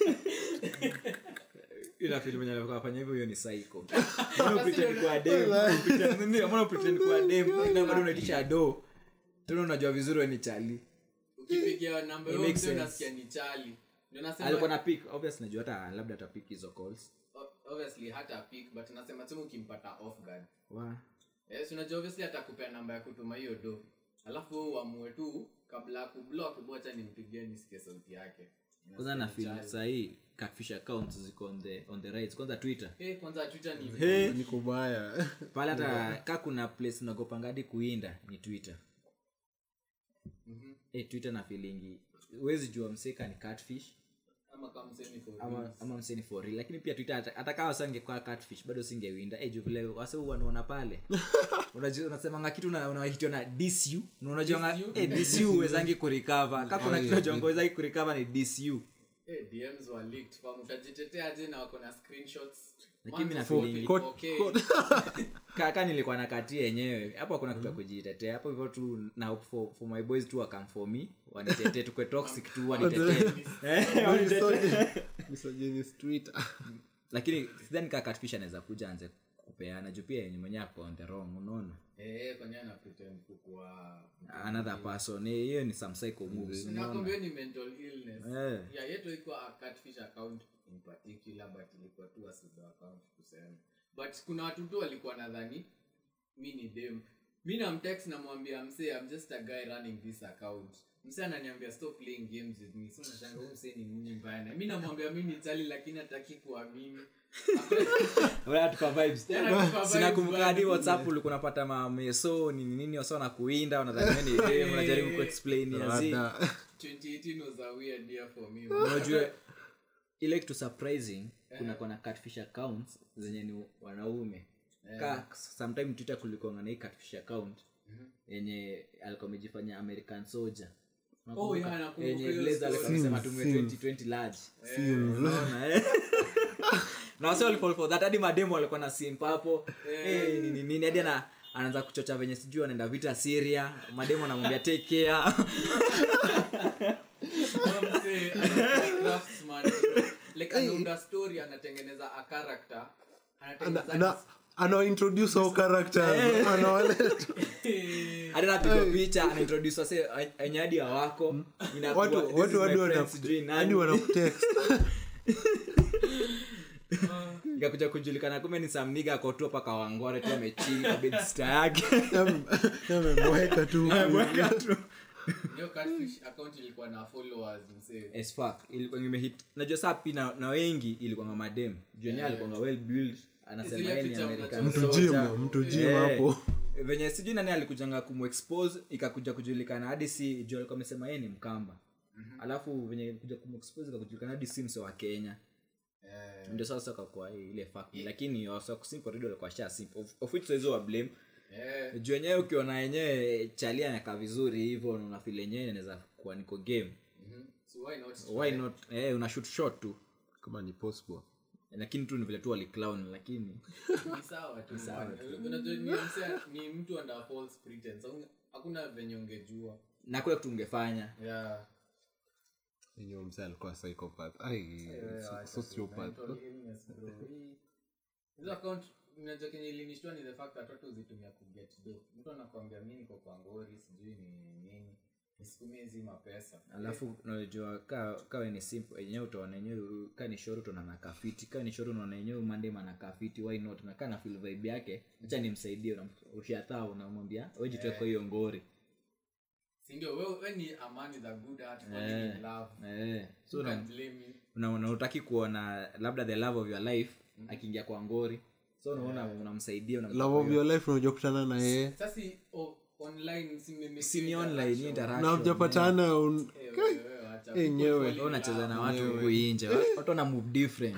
ila film yenye alikuwa afanya hivyo hiyo ni psycho Mbona pretend kuwa dem? Pretend- nini, mbona pretend kuwa dem na bado unaitisha do tena unajua vizuri wewe ni chali ukipigia namba It hiyo makes msee sense. unasikia ni chali ndio alikuwa nasema na pick obvious najua hata labda atapick hizo calls o- obviously hata pick but nasema tu ukimpata off guard wa yes unajua obviously atakupea namba ya kutuma hiyo do alafu wewe uamue tu kabla ya kublock bocha nimpigie nisikie sauti yake kwanza na feel Chali. sahii catfish accounts ziko on the on the rise kwanza twitter Eh, kwanza twitter ni Hey. niko baya pale hata ka kuna place nagopangadi kuinda ni twitter Mhm. eh twitter na feelingi huwezi jua mseka ni catfish ama kama msemi for ama, reals. ama mseni for real lakini pia twitter hata- hata kama sangekuwa catfish bado singewinda eh juu vile wase wanaona pale unajua unasemanga kitu na unahitiwa na DCU na unajua DCU? eh DCU uwezangi kurecover kama kuna kitu unajua uwezangi kurecover ni DCU Eh, DMs were leaked fam utajitetea aje na wako na screenshots Lakini mimi Mwanzo na fupi, feeling- okay. kaka nilikuwa na katia yenyewe hapo hakuna kitu ya kujitetea hapo hivyo tu na hope for, for my boys tu wakam for me wanitetee tukwe toxic tu wanitetee Eh, wanitetee. misogynist twitter lakini sidhani kaa catfish anaweza kuja anze kupeana juu pia yenye mwenyewe ako on the wrong unaona Eh, kwenye ana pretend kukuwa another person eh, hiyo ni some psycho moves unaona nakwambia ni mental illness Eh. yeah yetu ilikuwa a catfish account in particular but ilikuwa tu a pseudo account tuseme but kuna watu tu walikuwa nadhani mi ni dem mi namtext namwambia msee i'm just a guy running this account msee ananiambia stop playing games with me so nashanga huyu msee ni nini mbaya na mi namwambia mi ni chali lakini hataki kuamini Wala tuka vibes. Tena tuka vibes sinakumbuka bado. hadi whatsapp ulikuwa unapata mameso nini nini wasa na kuinda unadhani wewe ni dem unajaribu kuexplain yazi Rada. 2018 was a weird year for me unajua ile kitu surprising kuna kuna catfish accounts zenye ni wanaume ka sometime twitter kulikonga na hii catfish account yenye alikuwa amejifanya american soldier Oh, yeah, nakumbuka yenye hiyo Blazer alikuwa story. amesema tume Sims. 2020 large Unaona, eh? na wase walifall for that hadi mademo walikuwa na simp hapo Eh, nini nini hadi ana anaanza kuchocha venye sijui anaenda vita syria mademo anamwambia take care Kama msee, anakuwa craftsman. Like, anaunda story anatengeneza a character anatengeneza anawaintroduce au characters anawaleta hadi anapigwa picha anaintroduce wase wenye hadi hawako inakuwa, watu this is watu my hadi friend, wana- sijui nani. hadi wanakutext ikakuja kujulikana kumbe ni samniga akotua paka wangore tu amechinga bedsta yake amemweka tu hiyo catfish account ilikuwa na followers msee as fuck ilikuwa imehit najua saa pi na, na wengi ilikuwa madem juenia alikuwa well built anasema Zile yeye ni picha American mnacho- mtu soldier. jim mtu jim Eh, hapo venye sijui nani alikujanga kumexpose ikakuja kujulikana hadi si juu alikuwa amesema yeye ni mkamba alafu venye kuja kumexpose ikakujulikana hadi si mse wa kenya Eh, ndio sasa kakua ile fact lakini wasa kusimp already walikuwa sha simp of, of which siwezi wa blame eh, juu wenyewe ukiona yenyewe chali anakaa vizuri hivyo na unafil yenyewe inaweza kuwa niko game mhm. So why not why not eh, una shoot shot tu kama ni possible lakini tu ni vile tu waliclown lakini ni sawa tu unajua ni msee ni mtu under false pretense Hauna- hakuna venye ungejua na kule kitu ungefanya yeah enyewe mse alikuwa psychopath ai so- sociopath Mental illness, bro. Hii- hizo account unajua kenye ilinishtua ni the fact that watu huzitumia kuget do mtu anakwambia mi niko kwa ngori sijui ni nini nisikumie hizi mapesa alafu unajua ka kawe ni simple yenyewe utaona yenyewe ka ni shoro utaona na kafiti ka ni shoro unaona yenyewe mandem ana kafiti why not na kana feel vibe yake acha nimsaidie ushathaa unamwambia wewe jitoe kwa hiyo ngori sindio we, we ni a man with a good heart falling in love eh so Who una- can blame you una- una- utaki kuona labda the love of your life akiingia kwa ngori so unaona unamsaidia unampa love of your life unajua kutana na yeye sasa o- online si mmemake si ni hiyo online ni interaction. interaction na mjapatana un- Eh, wewe, wewe, acha. Enyewe. People Wewe unacheza falling in na love. watu huku inje watu wana move different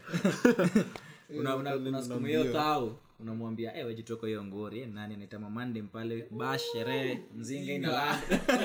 una una una siku hiyo thao unamwambia eh wewe jitoko hiyo ngori eh, nani anaita mamande mpale bash sherehe mzinga ina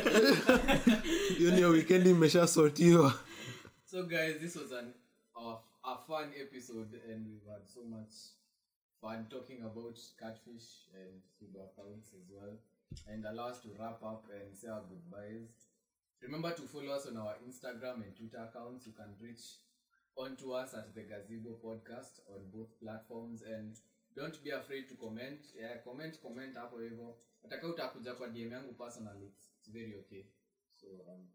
hiyo ni ya weekend imeshasotiwa so guys this was an a, a fun episode and we've had so much fun talking about catfish and super accounts as well and allow us to wrap up and say our goodbyes remember to follow us on our instagram and twitter accounts you can reach onto us at the gazebo podcast on both platforms and don't be afraid to comment yeah, comment comment hapo hivyo ataka utakuja kwa dm yangu personally it's, it's very okay so um,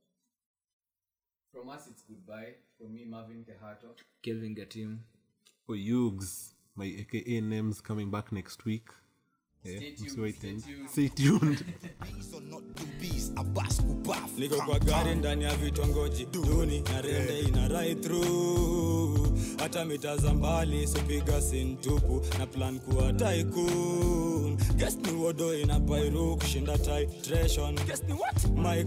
from us it's goodbye from me marvin kehato kelvin gatim for yugs my aka names coming back next week Yeah, Stay tuned, msiwai stay tena. tuned. stay tuned Bees or not do bees, a bus kubaf. niko kwa gari ndani ya vitongoji duni na rende ina right through hata mita za mbali sipiga sintupu na plan kuwa tycoon guess ni wodo ina pairu kushinda titration guess ni what my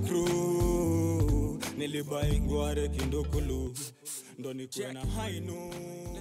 crew nilibai ngware kindukulu ndo nikuwe na hainu